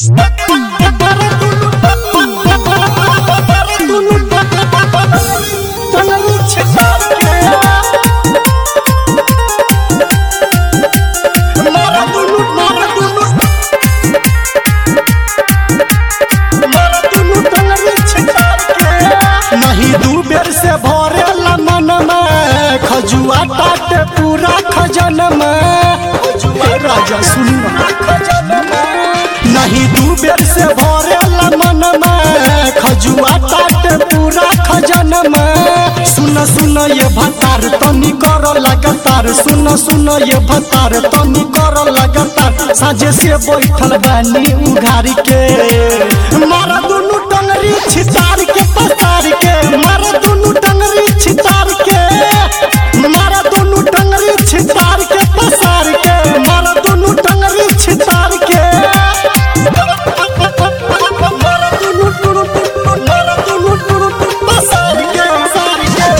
नहीं दू बेर से भरेला मन में खजुआ टाटे पूरा खजन में हे राजा सुनना नहीं दू बेर से भरेला मन में खजुआ टाटे पूरा खजन में सुन सुन ये भतार तनी कर लगातार सुन सुन ये भतार तनी कर लगातार साझे से बैठल बानी उघारी के मारा दुनु टंगरी छितार के पसार के मारा दुनु टंगरी छितार के मारा दुनु टंगरी छितार के पसार के मारा दुनु टंगरी छितार के मारा दुनु टुरु टुरु मारा दुनु टुरु टुरु पसार के पसार के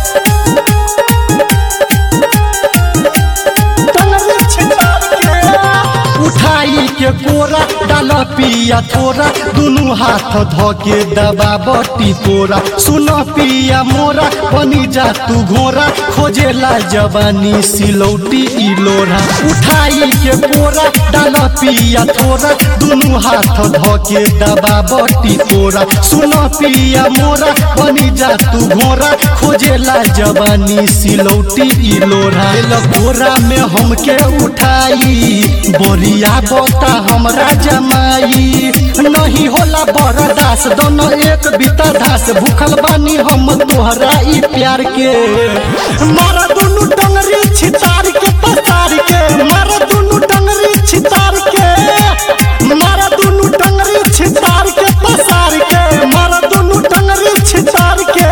टंगरी छितार के उठाई के कोरा डाल पिया थोरा दुनु हाथ धके दबा बटी तोरा सुन पिया मोरा बनी जा तू घोरा खोजेला जवानी सिलौटी इलोरा उठाई के कोरा डाल पिया थोरा दुनु हाथ धके दबा बटी तोरा सुन पिया मोरा बनी जा तू घोरा खोजेला जवानी सिलौटी इलोरा गोरा में हमके उठाई बोरिया बोता हमरा जमाई नहीं होला बरदास दोनों एक बीता धास भूखल बानी हम तोहरा ई प्यार के मारा दुनु टंगरी छितार के पसार के मारा दुनु टंगरी छितार के मारा दुनु टंगरी छितार के पसार के मारा दुनु टंगरी छितार के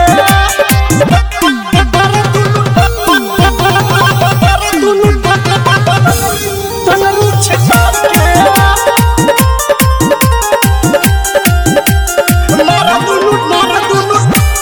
मारा दुनु टंगरी छितार के मारा दुनु मारा दुनु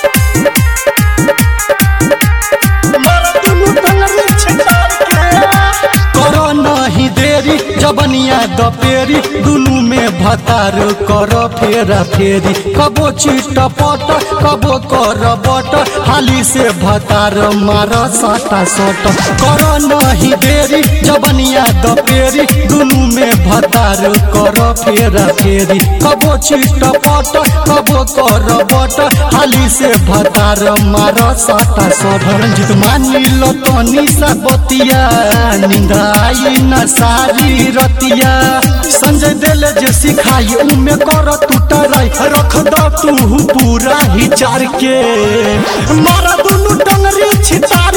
मारा दुनु टंगरी छितार के करो नहीं देरी जबनिया दपेरी दुनु में भतार कर फेरा फेरी कबो चिट पट कबो कर बट हाली से भतार मार सटा सट कर नहीं देरी जबनिया दपेरी दुनु में भतार कर फेरा फेरी कबो चिट पट कबो कर बट हाली से भतार मार सटा सट रंजित मानी लो तनी सा बतिया नींद आई न सारी रतिया संजय दिल जे सिखाई उमे कर टूटराई रख द तू पूरा ही चार के मारा दुनु टंगरी छिता